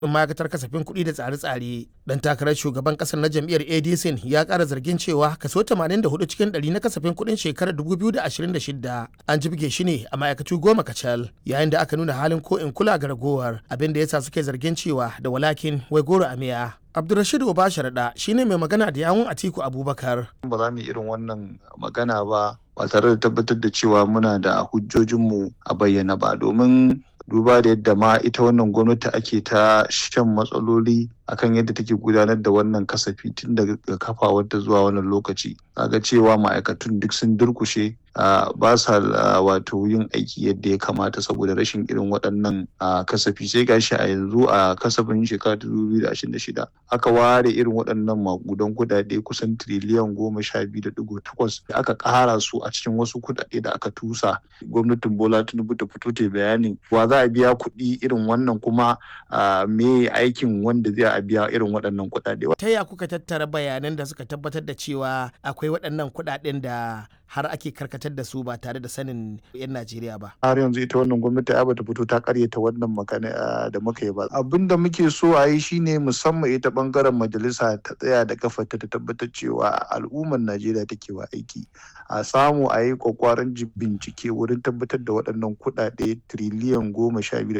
ma'aikatar kasafin kuɗi da tsare-tsare dan takarar shugaban ƙasar na jam'iyyar adc ya ƙara zargin cewa kaso 84 cikin 100 na kasafin kuɗin shekarar 2026 an jibge shi ne a ma'aikatu goma kacal yayin da aka nuna halin ko in kula ga ragowar abin da yasa suke zargin cewa da walakin wai goro a miya Abdulrashid Obasharaɗa shine mai magana da yawun Atiku Abubakar. Ba za mu yi irin wannan magana ba ba tare da tabbatar da cewa muna da hujjojinmu a bayyana ba domin duba da yadda ma ita wannan gwamnati ake ta shan matsaloli akan yadda take gudanar da wannan kasafi tun daga kafawarta zuwa wannan lokaci ga cewa ma'aikatun duk sun durkushe ba sa wato yin aiki yadda ya kamata saboda rashin irin waɗannan kasafi sai gashi a yanzu a kasafin shekara ta 2026 aka ware irin waɗannan makudan kuɗaɗe kusan tiriliyan goma sha biyu da ɗigo takwas da aka ƙara su a cikin wasu kuɗaɗe da aka tusa gwamnatin bola tinubu ta fito ta bayanin wa za a biya kuɗi irin wannan kuma me aikin wanda zai a biya irin waɗannan kuɗaɗe. Ta ya kuka tattara bayanan da suka tabbatar da cewa akwai waɗannan kuɗaɗen da har ake karkatar da su ba tare da sanin 'yan Najeriya ba. Har yanzu ita wannan gwamnati ai bata fito ta karyata wannan magana da muka yi ba. Abin da muke so a yi shine musamman ita bangaren majalisa ta tsaya da kafarta ta tabbatar cewa al'ummar Najeriya take wa aiki. A samu a yi kwakwaran bincike wurin tabbatar da waɗannan kuɗaɗe tiriliyan goma sha biyu